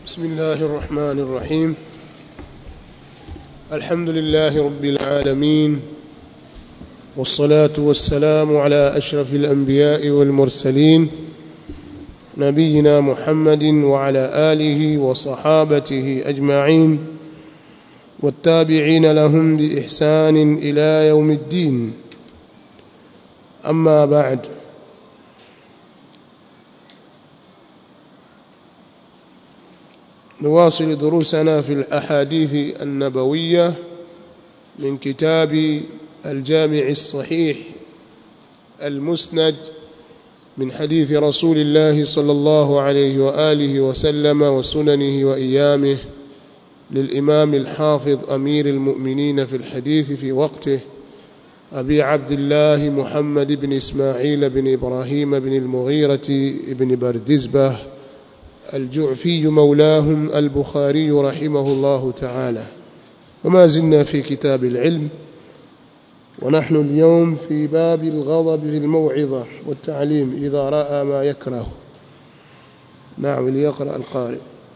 بسم الله الرحمن الرحيم الحمد لله رب العالمين والصلاة والسلام على أشرف الأنبياء والمرسلين نبينا محمد وعلى آله وصحابته أجمعين والتابعين لهم بإحسان إلى يوم الدين أما بعد نواصل دروسنا في الأحاديث النبوية من كتاب الجامع الصحيح المسند من حديث رسول الله صلى الله عليه وآله وسلم وسننه وإيامه للإمام الحافظ أمير المؤمنين في الحديث في وقته أبي عبد الله محمد بن إسماعيل بن إبراهيم بن المغيرة بن بردزبة الجعفي مولاهم البخاري رحمه الله تعالى وما زلنا في كتاب العلم ونحن اليوم في باب الغضب في الموعظة والتعليم إذا رأى ما يكره نعم ليقرأ القارئ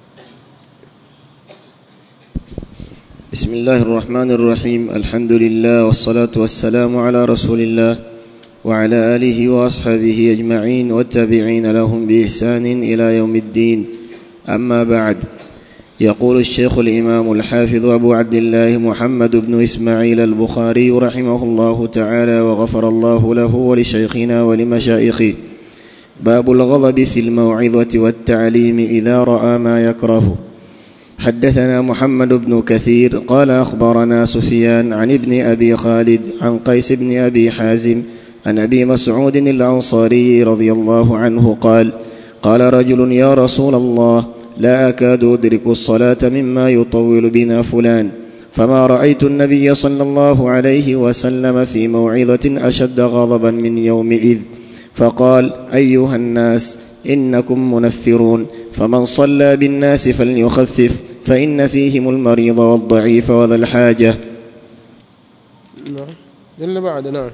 بسم الله الرحمن الرحيم الحمد لله والصلاة والسلام على رسول الله وعلى آله وأصحابه أجمعين والتابعين لهم بإحسان إلى يوم الدين أما بعد يقول الشيخ الإمام الحافظ أبو عبد الله محمد بن إسماعيل البخاري رحمه الله تعالى وغفر الله له ولشيخنا ولمشايخه باب الغضب في الموعظة والتعليم إذا رأى ما يكره حدثنا محمد بن كثير قال أخبرنا سفيان عن ابن أبي خالد عن قيس بن أبي حازم عن ابي مسعود الانصاري رضي الله عنه قال قال رجل يا رسول الله لا اكاد ادرك الصلاه مما يطول بنا فلان فما رايت النبي صلى الله عليه وسلم في موعظه اشد غضبا من يومئذ فقال ايها الناس انكم منفرون فمن صلى بالناس فليخفف فان فيهم المريض والضعيف وذا الحاجه نعم اللي بعد نعم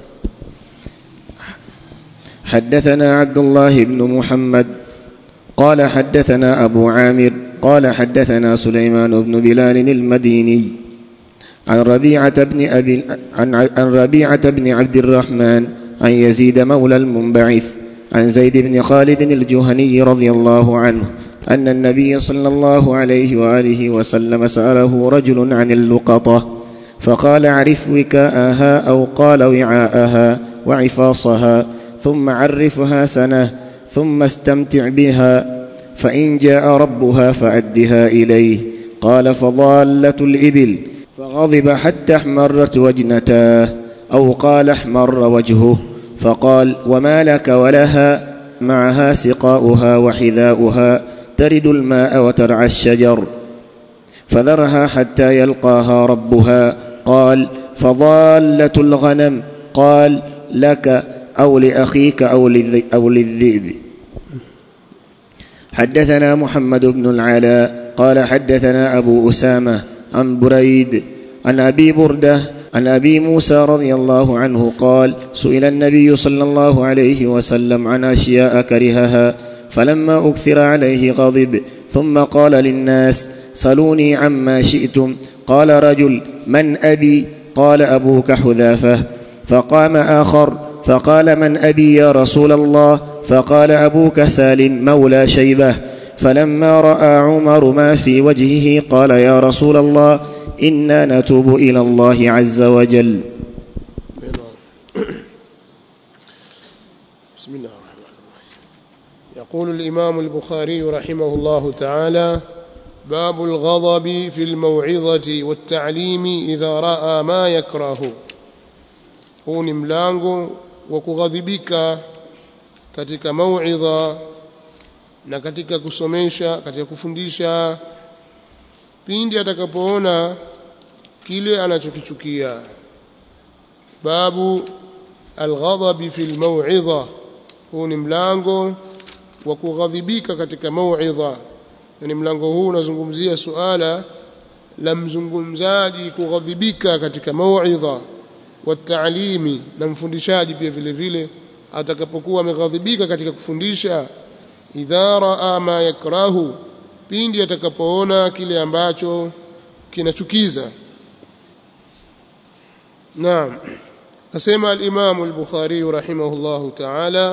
حدثنا عبد الله بن محمد قال حدثنا أبو عامر قال حدثنا سليمان بن بلال المديني عن ربيعة بن أبي عن, عن ربيعة بن عبد الرحمن عن يزيد مولى المنبعث عن زيد بن خالد الجهني رضي الله عنه أن النبي صلى الله عليه وآله وسلم سأله رجل عن اللقطة فقال عرف وكاءها أو قال وعاءها وعفاصها ثم عرفها سنه ثم استمتع بها فان جاء ربها فادها اليه قال فضاله الابل فغضب حتى احمرت وجنتاه او قال احمر وجهه فقال وما لك ولها معها سقاؤها وحذاؤها ترد الماء وترعى الشجر فذرها حتى يلقاها ربها قال فضاله الغنم قال لك أو لأخيك أو, أو للذئب حدثنا محمد بن العلاء قال حدثنا أبو أسامة عن بريد عن أبي بردة عن أبي موسى رضي الله عنه قال سئل النبي صلى الله عليه وسلم عن أشياء كرهها فلما أكثر عليه غضب ثم قال للناس سلوني عما شئتم قال رجل من أبي قال أبوك حذافة فقام آخر فقال من ابي يا رسول الله فقال ابوك سالم مولى شيبه فلما راى عمر ما في وجهه قال يا رسول الله انا نتوب الى الله عز وجل بسم الله الرحمن الرحيم يقول الامام البخاري رحمه الله تعالى باب الغضب في الموعظه والتعليم اذا راى ما يكره huu ni mlango wa kughadhibika katika mauidha na katika kusomesha katika kufundisha pindi atakapoona kile anachokichukia babu alghadhabi fi almauidha huu ni mlango wa kughadhibika katika mauidha yani mlango huu unazungumzia suala la mzungumzaji kughadhibika katika mauidha wataalimi na mfundishaji pia vile vile atakapokuwa ameghadhibika katika kufundisha idha raa ma yakrahu pindi atakapoona kile ambacho kinachukiza naam kasema al-Imam al-Bukhari rahimahullah ta'ala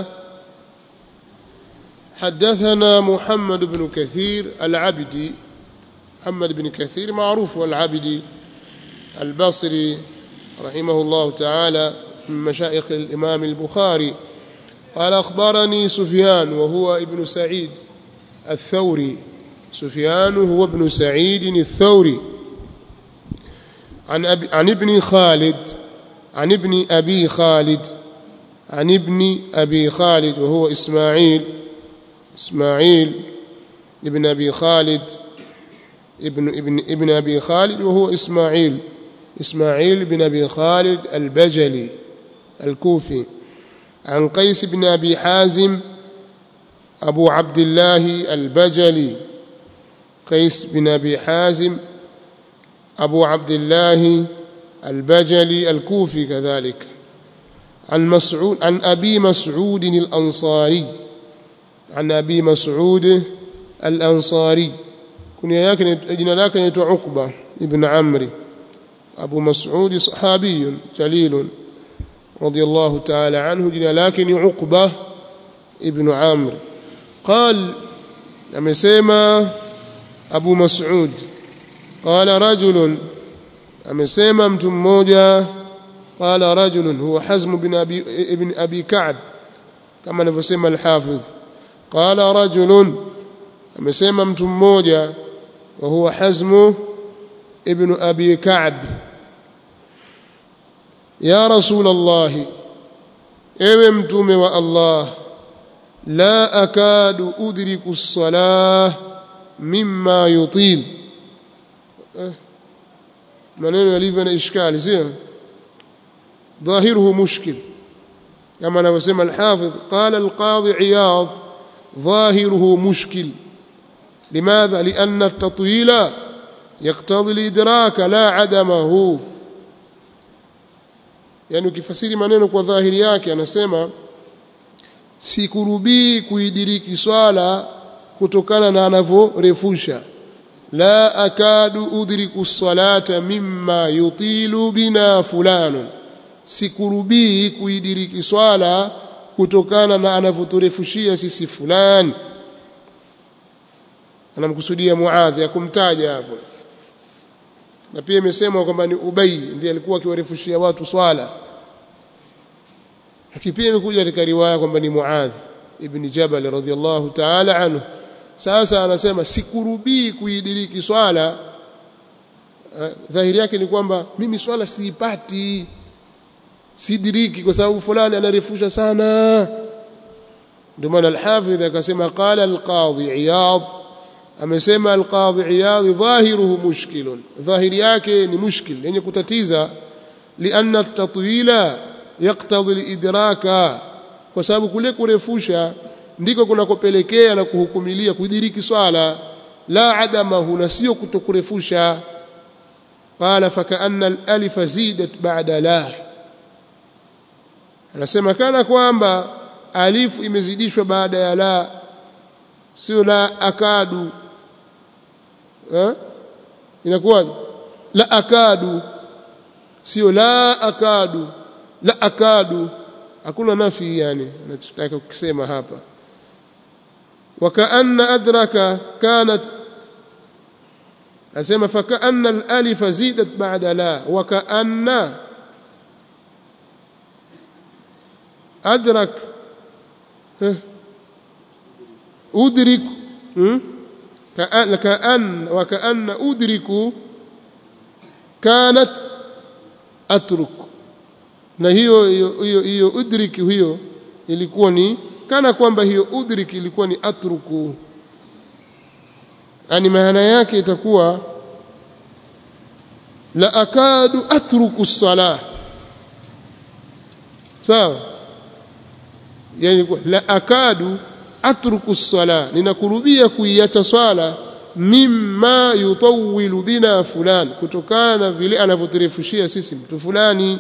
حدثنا محمد بن كثير العبدي محمد بن كثير معروف العبدي البصري رحمه الله تعالى من مشايخ الإمام البخاري قال أخبرني سفيان وهو ابن سعيد الثوري سفيان هو ابن سعيد الثوري عن, أبي عن ابن خالد عن ابن أبي خالد عن ابن أبي خالد وهو إسماعيل إسماعيل ابن أبي خالد ابن ابن ابن أبي خالد وهو إسماعيل إسماعيل بن أبي خالد البجلي الكوفي عن قيس بن أبي حازم أبو عبد الله البجلي قيس بن أبي حازم أبو عبد الله البجلي الكوفي كذلك عن مسعود عن أبي مسعود الأنصاري عن أبي مسعود الأنصاري كنيا yake jina lake ni Uqba ibn Amr Abu Mas'ud sahabi jalil radiyallahu ta'ala anhu jina lake ni Uqba ibn Amr قال amesema Abu Mas'ud قال رجل amesema mtu mmoja قال رجل هو حزم بن ابي ابن ابي كعب كما anavyosema al-Hafiz قال رجل amesema mtu mmoja wa huwa Hazm ibn Abi Ka'b ya Rasul Allah ewe mtume wa Allah la akadu udriku as-salah mimma yutil maneno yalivyo na ishkali sio ظاهره مشكل كما anavyosema al-Hafidh qala al-Qadhi Iyadh ظاهره مشكل لماذا لأن التطويل يقتضي الإدراك لا عدمه yani ukifasiri maneno kwa dhahiri yake anasema sikurubii kuidiriki swala kutokana na anavyorefusha la akadu udriku salata mimma yutilu bina fulanun sikurubii kuidiriki swala kutokana na anavyoturefushia sisi fulani anamkusudia Muadhi akumtaja hapo na pia imesemwa kwamba ni Ubay ndiye alikuwa akiwarefushia watu swala lakini pia imekuja katika riwaya kwamba ni Muadh ibn Jabal radhiyallahu ta'ala anhu sasa anasema sikurubii kuidiriki swala dhahiri yake ni kwamba mimi swala siipati sidiriki kwa sababu fulani anarefusha sana ndio maana al-Hafidh akasema qala al-Qadhi Iyad amesema al-Qadhi Iyad dhahiruhu mushkilun dhahiri yake ni mushkil yenye kutatiza lianna at-tatwila yaqtadi al-idraka kwa sababu kule kurefusha ndiko kunakopelekea na kuhukumilia kudiriki swala la adamahu na sio kutokurefusha qala fakaanna al-alif zidat ba'da la anasema kana kwamba alifu imezidishwa baada ya la sio la akadu eh inakuwa la akadu sio la akadu la akadu hakuna nafi yani anataka kusema hapa wakaanna adraka kanat asema fakaanna al-alif zidat ba'da la wakaanna أدرك أدرك كأن, كأن وكأن أدرك كانت أترك na hiyo hiyo hiyo udrik hiyo ilikuwa ni kana kwamba hiyo udrik ilikuwa ni atruku yani maana yake itakuwa la akadu atruku salah sawa yani la akadu atruku sala ninakurubia kuiacha swala mimma yutawilu bina fulan kutokana na vile anavyoturefushia sisi mtu fulani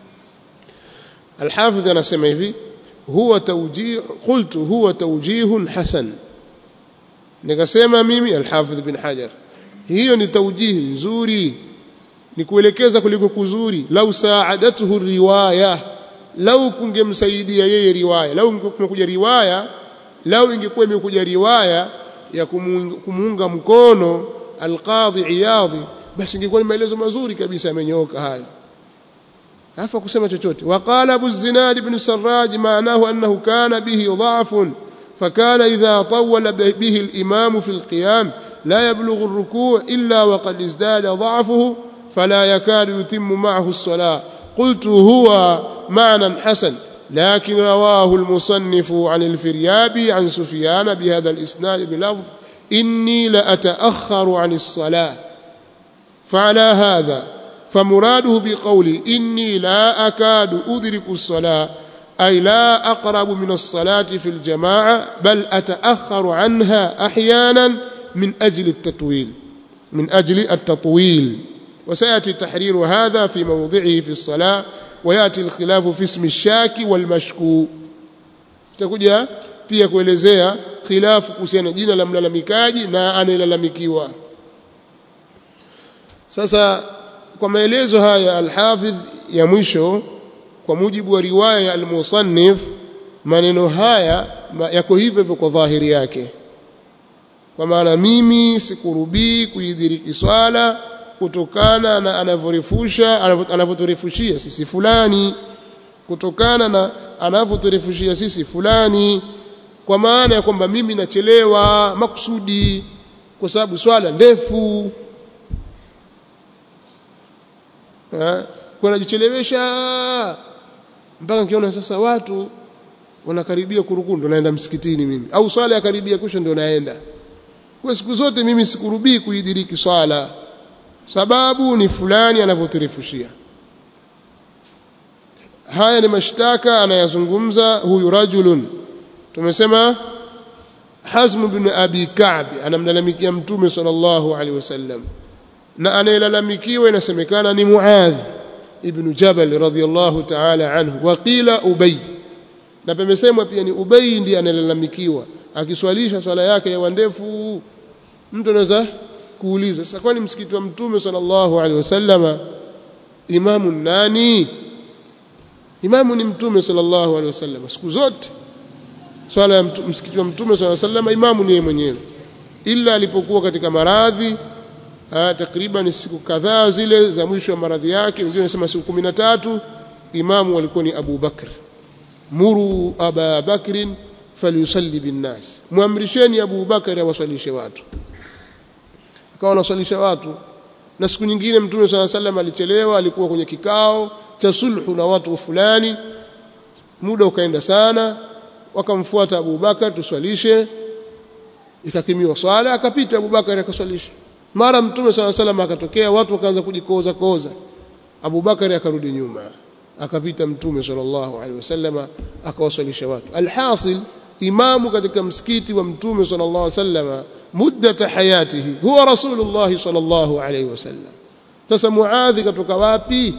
الحافظ anasema hivi huwa tawjih qultu huwa tawjih hasan nikasema mimi al-Hafidh bin Hajar hiyo ni taujihi nzuri ni kuelekeza kuliko kuzuri lau saadathu riwaya lau kungemsaidia yeye riwaya lau kumekuja riwaya lau ingekuwa imekuja riwaya ya kumuunga mkono alqadhi iyadhi basi ingekuwa ni maelezo mazuri kabisa yamenyooka hayo afa kusema chochote waqala abu zinad ibn sarraj maanahu annahu kana bihi dha'fun فكان إذا طول به الإمام في القيام لا يبلغ الركوع إلا وقد ازداد ضعفه فلا يكاد يتم معه الصلاة قلت هو معنى حسن لكن رواه المصنف عن الفريابي عن سفيان بهذا الإسناد بلفظ إني لأتأخر عن الصلاة فعلى هذا فمراده بقولي إني لا أكاد أدرك الصلاة أي لا أقرب من الصلاة في الجماعة بل أتأخر عنها أحيانا من أجل التطويل من أجل التطويل وسيأتي تحرير هذا في موضعه في الصلاة ويأتي الخلاف في اسم الشاك والمشكو تكوجا pia kuelezea khilafu kuhusiana jina la mlalamikaji na anayelalamikiwa sasa kwa maelezo haya al-Hafidh ya mwisho kwa mujibu wa riwaya ya al-Musannif maneno haya yako hivyo hivyo kwa dhahiri yake kwa maana mimi sikurubii kuidhiriki swala kutokana na anavyorefusha anavyoturefushia sisi fulani kutokana na anavyoturefushia sisi fulani kwa maana ya kwamba mimi nachelewa makusudi kwa sababu swala ndefu kwa najichelewesha mpaka nikiona sasa watu wanakaribia kurukuu ndo naenda msikitini mimi au swala yakaribia kusha ndio naenda kwa siku zote mimi sikurubii kuidiriki swala sababu ni fulani anavyoturefushia haya ni mashtaka anayazungumza huyu rajulun tumesema Hazm bin Abi Ka'b anamlalamikia mtume sallallahu alaihi wasallam na anayelalamikiwa inasemekana ni Muadh ibn Jabal radhiyallahu ta'ala anhu wa qila Ubay na pamesemwa pia ni Ubay ndiye analalamikiwa akiswalisha swala yake ya ndefu mtu anaweza kuuliza sasa kwani msikiti wa mtume sallallahu alaihi wasallama imamu nani imamu ni mtume sallallahu alaihi wasallam siku zote swala ya msikiti wa mtume sallallahu alaihi wasallam imamu ni yeye mwenyewe ila alipokuwa katika maradhi takriban siku kadhaa zile za mwisho wa maradhi yake wengine wanasema siku 13 imamu walikuwa ni Abu Bakr muru Aba Bakrin falyusalli binnas muamrisheni Abu Bakr awasalishe watu akawa anasalisha watu na siku nyingine mtume swalla sallam alichelewa alikuwa kwenye kikao cha sulhu na watu fulani muda ukaenda sana wakamfuata Abu Bakar tuswalishe ikakimiwa swala akapita Abu Bakar akaswalisha mara mtume swalla sallam akatokea watu wakaanza kujikoza koza Abu Bakar akarudi nyuma akapita mtume sallallahu alaihi wasallam akawaswalisha watu alhasil imamu katika msikiti wa mtume sallallahu alaihi wasallam muddata hayatihi huwa rasulullah sallallahu alaihi wasallam sasa muadhi katoka wapi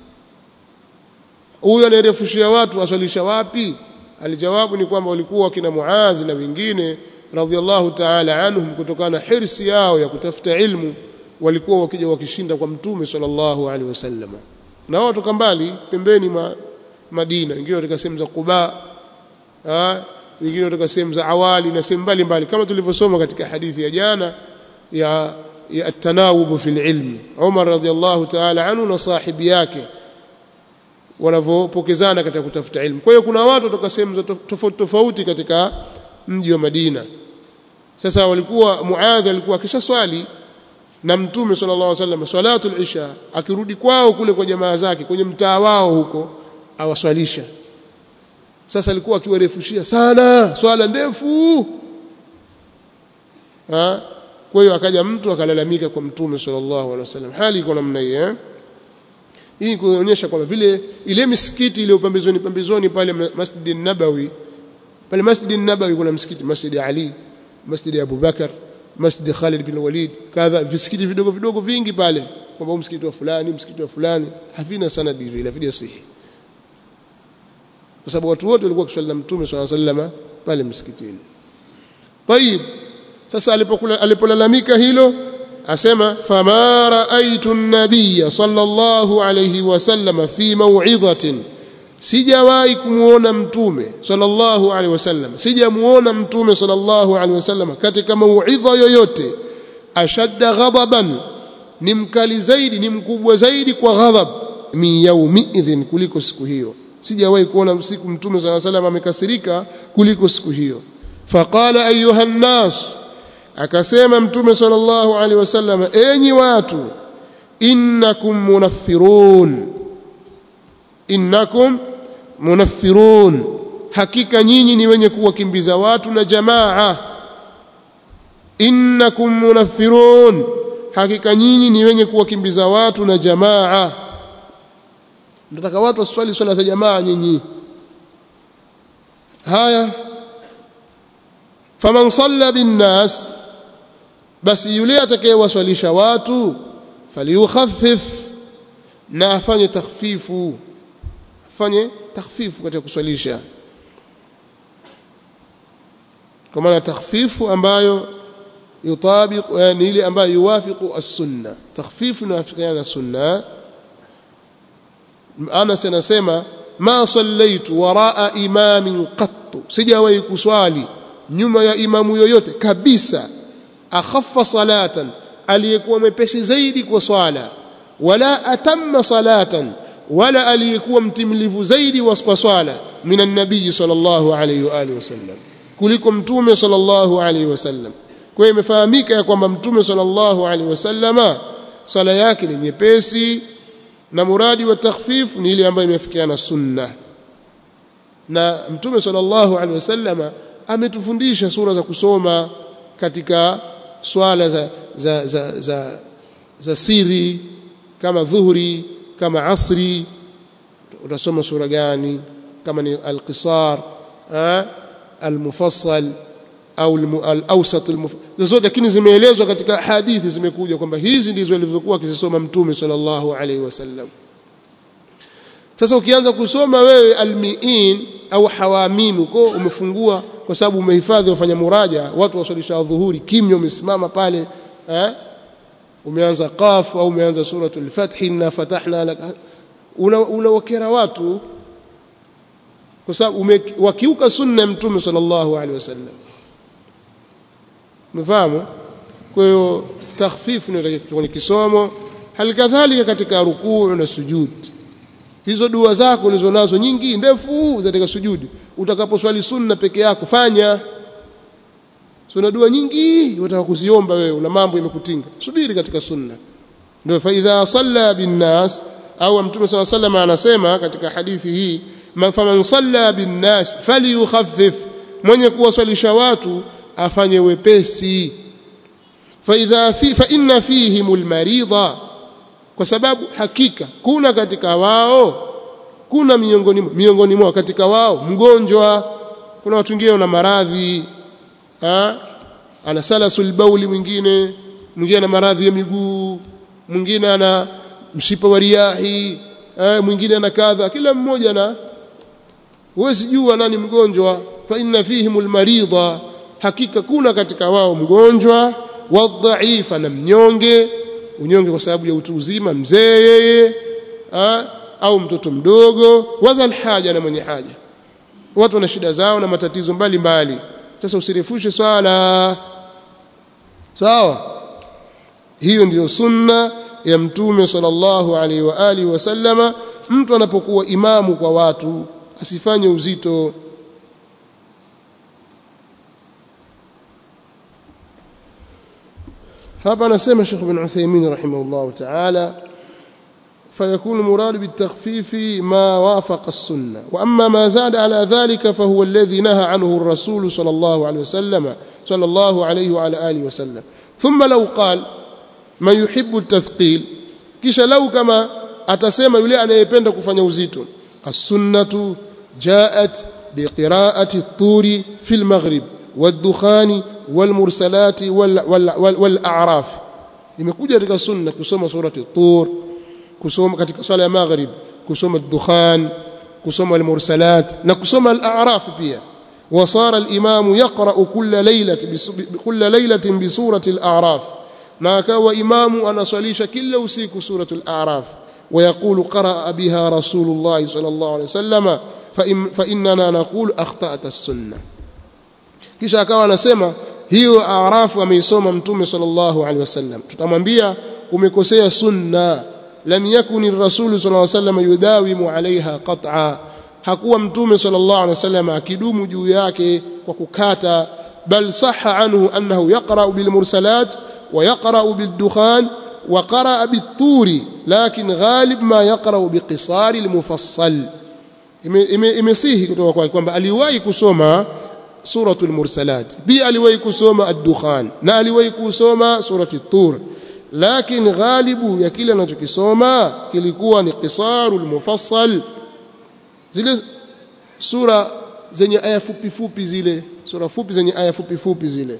huyo anayerefushia watu aswalisha wapi alijawabu ni kwamba walikuwa kina muadhi na wengine radhiallahu ta'ala anhum kutokana na hirsi yao ya kutafuta ilmu walikuwa wakija wakishinda kwa mtume sallallahu alaihi wasallam na wao toka mbali pembeni ma Madina wengine katika sehemu za Quba wengine katika sehemu za awali na sehemu mbalimbali kama tulivyosoma katika hadithi ya jana ya ya at-tanawub fil ilmi Umar radhiallahu ta'ala anhu na sahibi yake wanavyopokezana katika kutafuta ilmu kwa hiyo kuna watu kutoka sehemu tofauti tofauti katika mji wa Madina sasa walikuwa Muadh alikuwa kisha swali na mtume sallallahu alaihi wasallam salatul isha akirudi kwao kule kwa jamaa zake kwenye mtaa wao huko awaswalisha sasa alikuwa akiwarefushia sana swala ndefu ha kwa hiyo akaja mtu akalalamika kwa mtume sallallahu alaihi wasallam hali iko namna hii eh hii kuonyesha kwamba vile ile misikiti ile pembezoni pembezoni pale Masjid Nabawi pale Masjid Nabawi kuna msikiti Masjid Ali Masjid Abu Bakar Masjid Khalid bin Walid kadha visikiti vidogo vidogo vingi pale kwamba msikiti wa fulani msikiti wa fulani havina sanadi vile havija sahihi kwa sababu watu wote walikuwa kuswali na mtume swalla sallama pale msikitini طيب sasa alipolalamika hilo asema fama raaitu an-nabiyya sallallahu alayhi wasallam fi maw'idhatin sijawahi kumuona mtume sallallahu alaihi wasallam sijamuona mtume sallallahu alaihi wasallam katika mauidha yoyote ashadda ghadaban ni mkali zaidi ni mkubwa zaidi kwa ghadhab min yaumi idhin kuliko siku hiyo sijawahi kuona siku mtume sallallahu alaihi wasallam amekasirika kuliko siku hiyo faqala ayuha nnas akasema mtume sallallahu alaihi wasallam enyi watu innakum munaffirun innakum munaffirun hakika nyinyi ni wenye kuwakimbiza watu na jamaa innakum munaffirun hakika nyinyi ni wenye kuwakimbiza watu na jamaa nataka watu waswali swala za jamaa nyinyi haya faman salla binnas basi yule atakayewaswalisha watu falyukhaffif na afanye takhfifu afanye takhfifu katika kuswalisha kwa maana takhfifu ambayo yutabiq yani ile ambayo yuwafiqu as-sunna takhfifu inawafikiana na sunna Anas anasema ma sallaitu waraa imamin qattu sijawahi kuswali nyuma ya imamu yoyote kabisa akhaffa salatan aliyekuwa mwepesi zaidi kwa swala wala atamma salatan wala aliyekuwa mtimilivu zaidi wa swala minan nabii sallallahu alayhi wa alihi wasallam kuliko mtume sallallahu alayhi wasallam kwa hiyo imefahamika ya kwamba mtume sallallahu alayhi wasallama swala yake ni nyepesi na muradi wa takhfif ni ile ambayo imefikiana sunna na mtume sallallahu alaihi wasallama ametufundisha sura za kusoma katika swala za za za, za, za siri kama dhuhuri kama asri utasoma sura gani kama ni al-qisar al-mufassal au al-awsat zote lakini zimeelezwa katika hadithi zimekuja kwamba hizi ndizo alivyokuwa akisoma mtume sallallahu alaihi wasallam sasa ukianza kusoma wewe almiin au hawamim uko umefungua kwa sababu umehifadhi wafanya muraja watu wasalisha dhuhuri kimya umesimama pale eh umeanza qaf au umeanza suratul fath inna fatahna lak unawakera una watu kwa sababu wakiuka sunna mtume sallallahu alaihi wasallam mfahamu kwa hiyo takhfifu ni kwenye kisomo halikadhalika katika rukuu na sujud hizo dua zako ulizonazo nyingi ndefu za katika sujudi utakaposwali sunna peke yako fanya sunna dua nyingi unataka kuziomba wewe una mambo yamekutinga subiri katika sunna ndio fa idha salla bin nas au mtume swalla sallam anasema katika hadithi hii faman salla bin nas falyukhaffif mwenye kuwaswalisha watu afanye wepesi fa idha fi fa inna fihim almarida kwa sababu hakika kuna katika wao kuna miongoni miongoni mwao katika wao mgonjwa kuna watu wengine wana maradhi ana salasul bauli mwingine mwingine ana maradhi ya miguu mwingine ana mshipa wa riahi mwingine ana kadha kila mmoja na huwezi jua nani mgonjwa fa inna fihim almarida hakika kuna katika wao mgonjwa wadhaifa na mnyonge unyonge kwa sababu ya utu uzima mzee yeye au mtoto mdogo wadhal haja na mwenye haja watu wana shida zao na matatizo mbalimbali mbali. sasa usirefushe swala sawa hiyo ndiyo sunna ya mtume sallallahu alaihi wa alihi wasallama mtu anapokuwa imamu kwa watu asifanye uzito hapa anasema Sheikh bin Uthaymeen rahimahullah ta'ala فيكون المراد بالتخفيف ما وافق السنة وأما ما زاد على ذلك فهو الذي نهى عنه الرسول صلى الله عليه وسلم صلى الله عليه وعلى آله وسلم ثم لو قال من يحب التثقيل كيش لو كما أتسمى يلي أنا يبند كفن يوزيتون السنة جاءت بقراءة الطور في المغرب والدخان والمرسلات وال وال وال والأعراف imekuja katika sunna kusoma surati tur kusoma katika swala ya maghrib kusoma dukhan kusoma al-mursalat na kusoma al-a'raf pia وصار الإمام يقرأ كل ليلة كل ليلة بسورة الأعراف ما كان إمام أنا صليش كل وسيك سورة الأعراف ويقول قرأ بها رسول الله صلى الله عليه وسلم فإن فإننا نقول أخطأت السنة kisha akawa anasema hiyo arafu ameisoma mtume sallallahu alaihi wasallam tutamwambia umekosea sunna lam yakuni rasulu sallallahu alaihi wasallam yudawimu alaiha qat'a hakuwa mtume sallallahu alaihi wasallam akidumu juu yake kwa kukata bal sahha anhu annahu yaqra bil mursalat wa yaqra bil dukhan wa qara bit turi lakin ghalib ma yaqra bi qisar al mufassal imesihi kutoka kwake kwamba aliwahi kusoma suratul mursalat pia aliwahi kusoma ad-dukhan na aliwahi kusoma surati tur lakini ghalibu ya kile anachokisoma kilikuwa ni qisarul mufassal zile sura zenye aya fupi fupi zile sura fupi zenye aya fupi fupi zile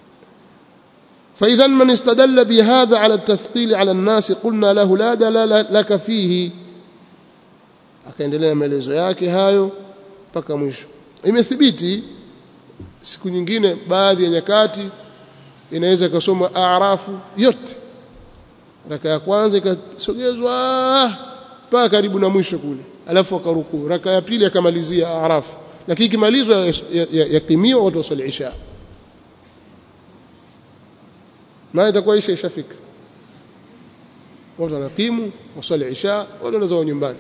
فإذا من استدل بهذا على التثقيل على الناس قلنا له لا دلالة لك فيه akaendelea maelezo yake hayo mpaka mwisho imethibiti siku nyingine baadhi ya nyakati inaweza ikasoma arafu yote raka ya kwanza ikasogezwa mpaka karibu na mwisho kule alafu akarukuu raka ya pili akamalizia arafu lakini ikimalizwa yakimiwa watu waswali isha maana itakuwa isha ishafika watu wanakimu waswali isha watu wanazao nyumbani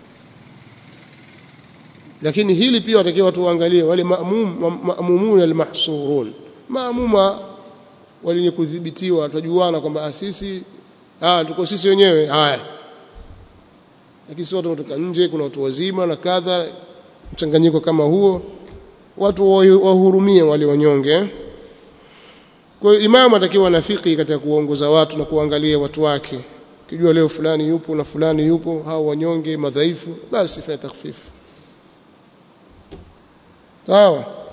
lakini hili pia watakiwa watu waangalie wale maamum maamumun almahsurun maamuma wenye kudhibitiwa tujuana kwamba sisi ah tuko sisi wenyewe haya lakini sio watu kutoka nje kuna watu wazima na kadha mchanganyiko kama huo watu wahurumie wale wanyonge kwa hiyo imamu atakiwa na fiki katika kuongoza watu na kuangalia watu wake kijua leo fulani yupo na fulani yupo hao wanyonge madhaifu basi fanya takhfifu sawa